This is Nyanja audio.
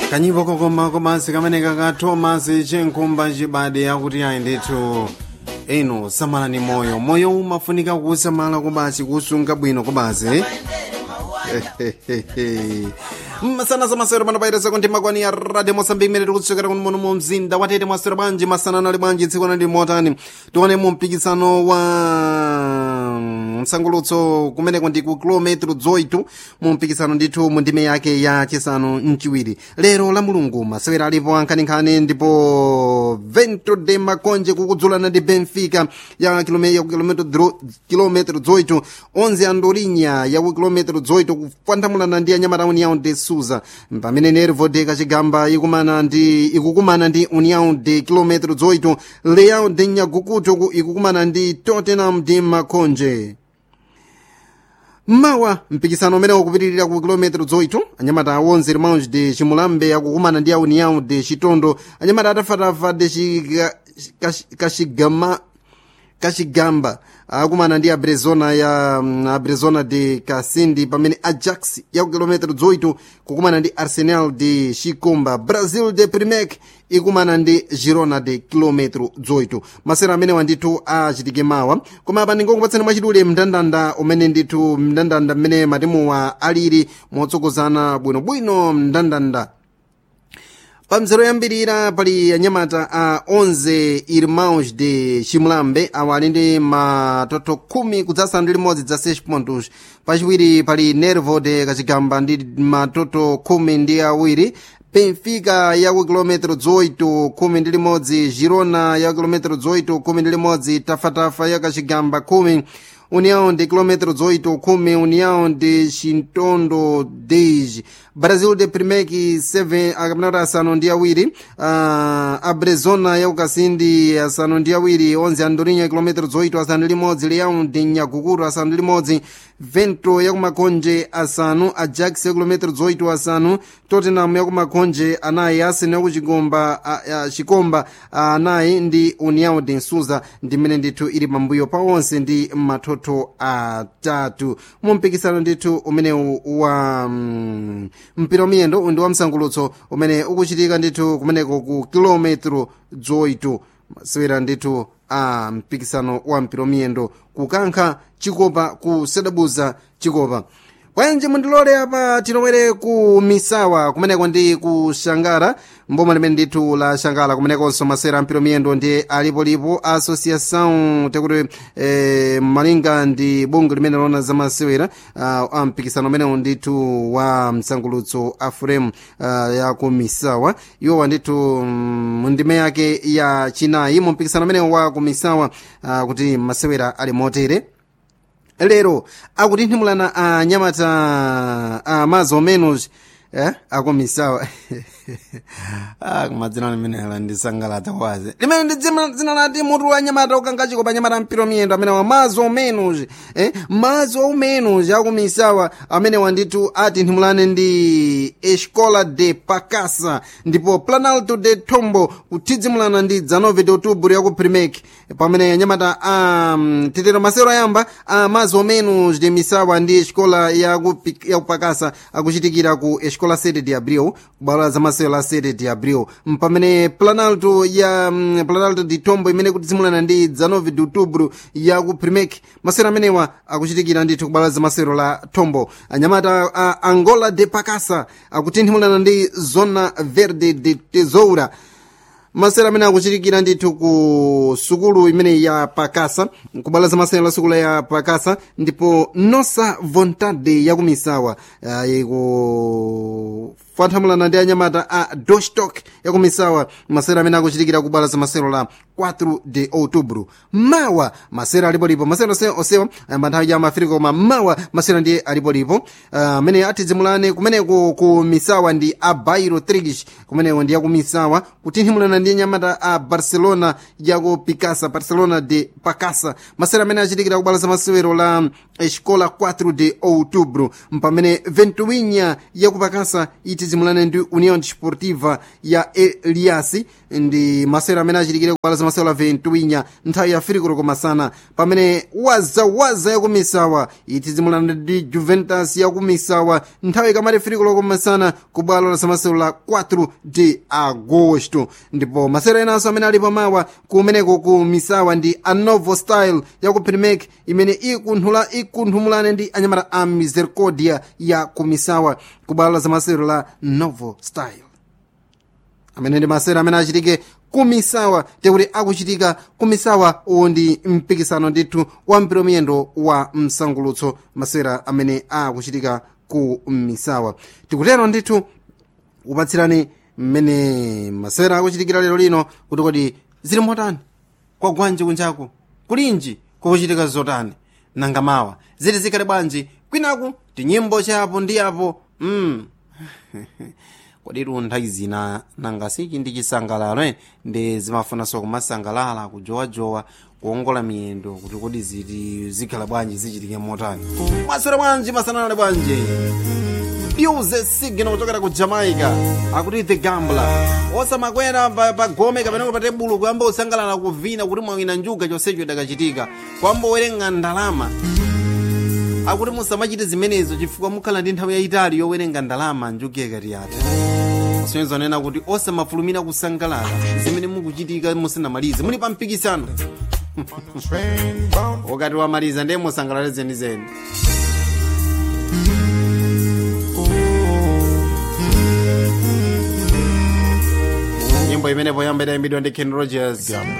kanyipo kokoma komansi kameneka ka thomas chenkhumba chibade akuti ayi ndithu ino samalani moyo moyo umafunika kusamala komansi kusunga bwino komansi masana zamasero panopaitesa kuti makwani ya radio mosambiki imene tikutsokera kuno muno mu mzinda watete mwasero bwanji masana nali bwanji tsiku nali motani tione mu mpikisano wa msangulutso kumeneko ndi ku kilometro 8 mu mpikisano ndithu mu ndime yake ya chisanu mchiwiri lero la mulungu masewera alipo ankhaninkhani ndipo vento de makonje kukudzulana ndi benfica ya kilometro 8 11 andorinha ya ku kilometro 8 kupandamulana ndi anyamatauni yawo de suza pamene nervo de kachigamba ikumana ndi ikukumana ndi união de kilometro 8 leão de nyagukuto ikukumana ndi tottenham de makonje mawa mpikisano umene ukupitirira ku kilometero 8 anyamata a 11 irmãos de chimulambe akukumana ndi a união de chitondo anyamata atafatafa de kachigama kachigamba akumana ndi abrezona ya abrezona de kasindi pamene ajax ya ku kilometero 8 kukumana ndi arsenal de chikomba brazil de primek ikumana ndi girona de kilometro 8 masera amenewa ndithu achitike mawa koma apa ndingokupatsani mwachidule mndandanda umene ndithu mndandanda mmene matimuwa alili motsogozana bwinobwino mndandanda pamzero yambirira pali anyamata a 11 irmãos de chimulambe awa ali ndi matoto khumi kudzasanu ndi limodzi dza 6 pontos pachiwiri pali nervo de kachigamba ndi matoto khumi ndi awiri benfica ya ku kilometro 8 khumi ndi limodzi girona ya ku kilometro 8 khumi ndi limodzi tafatafa ya kachigamba khumi união de quilômetro 8 khumi união de chintondo 10 brasil de primek 7 akamnata asanu ndi awiri uh, abrezona ya ukasindi asanu ndi awiri 11 andorinha quilômetro 8 asanu ndi limodzi leão de nyagukuru asanu ndi limodzi vento ya kumakonje asanu ajax ya quilômetro 8 asanu tottenham ya kumakonje anayi arsenal ya kuchikomba uh, chikomba anayi ndi união de nsuza ndimene ndithu ili pambuyo pa onse ndi matoto atatu mu mpikisano ndithu umenewu wa um, mpira wamiyendo ndi wa msangulutso umene ukuchitika ndithu kumeneko ku kilometro 8 masewera ndithu a mpikisano wa mpira wamiyendo kukankha chikopa kusedabuza chikopa bwanji mundilole apa tilowere ku misawa kumeneko ndi ku shangara mboma limene ndithu la shangala kumenekonso masewera ampira miyendo ndi alipolipo associação tekuti eh, malinga ndi bungu limene lona za masewera uh, a mpikisano umenewu ndithu wa msangulutso a frame uh, ya ku misawa iwowa ndithu mu ndime yake ya chinayi mu mpikisano umenewu wa ku misawa uh, kuti masewera ali motere lero akutinthimulana a nyamata a mais ou menos eh akumisawa ah kumadzina limene ala ndisangalata kwazi limene ndi dzina lati mutu wa nyamata ukanga chikopa nyamata mpiro miyendo amene wa mais ou menos eh mais ou menos akumisawa amene wandithu atinthimulane ndi escola de pacasa ndipo planalto de tombo kuthidzimulana ndi 19 de outubro ya ku primek pamene nyamata a um, tetero masero ayamba a mais ou menos de misawa ndi escola ya ku, ya kupakasa akuchitikira ku escola 7 de abril kubwalo za masewero la 7 de abril pamene planalto ya um, planalto de tombo imene kutizimulana ndi 19 de outubro ya ku primek masewero amenewa akuchitikira ndithu kubwalo za masewero la tombo anyamata a angola de pacasa akutinthimulana ndi zona verde de tesoura masewero amene akuchitikira ndithu ku sukulu imene ya pakasa kubwalo za masewero la sukulu ya pakasa ndipo nosa vontade ya kumisawa iku fanthamulana ndi anyamata a dostok ya kumisawa masewero amene akuchitikira kubwalo za masewero la 4 de outubro mawa masewero alipolipo masewero osewa ayamba nthawi ya mafirika koma mawa masewero ndiye alipolipo amene uh, atizimulane kumeneko ku misawa ndi a bairo trigish kumeneko ndi yakumisawa kutinthimulana ndi anyamata a barcelona yaku picasa barcelona de pacasa masewero amene achitikira kubwalo za masewero la escola 4 de outubro mpamene ventuinha yaku pacasa itizimulane ndi união desportiva ya eliasi ndi masewero amene achitikira kubwalo za zamasewera ventuinya nthawi ya firikolo masana pamene wazawaza yakumisawa itizimulana ndi juventus yakumisawa nthawi ikamati firikolo masana ku bwalo la zamasewera 4 de agosto ndipo masewera enanso amene ali pamawa kumeneko ku misawa ndi anovo style yaku primek imene ikunthula ikunthumulane ndi anyamata a misericordia ya kumisawa ku bwalo la zamasewero la novo style amene ndi masewero amene achitike kumisawa tekuti akuchitika kumisawa uwu ndi mpikisano ndithu wa mpira miyendo wa msangulutso masewera amene akuchitika ku misawa tikutero ndithu upatsirani mmene masewera akuchitikira lero lino kuti kodi zili motani kwagwanji kunjaku kulinji kukuchitika zotani nanga mawa zili zikhale bwanji kwinaku tinyimbo chapo ndi apo mm. kodi nthawi zina nanga sichi ndi chisangalalo eh? ndi zimafunanso kumasangalala kujowajowa kuongola miyendo kuti kodi ziti zikhala bwanji zichitike motani mwaswera bwanji masanalale bwanji Fuse signal kuchokera ku Jamaica akuti the gambler osamakwera pagome kapena pa tebulo kuyamba usangalala kuvina kuti mwawina njuga chonsecho idakachitika kwamba werenga ndalama akuti musamachite zimenezo chifukwa mukhala ndi nthawi yayitali yowerenga ndalama njuga ikati yatha sonyezo nena kuti osamafulumira kusangalala zimene mukuchitika musanamalize muli pa mpikisano wakati wamaliza ndiye musangalale zenizeni nyimbo imenepo yamba idayimbidwa ndi ken rogers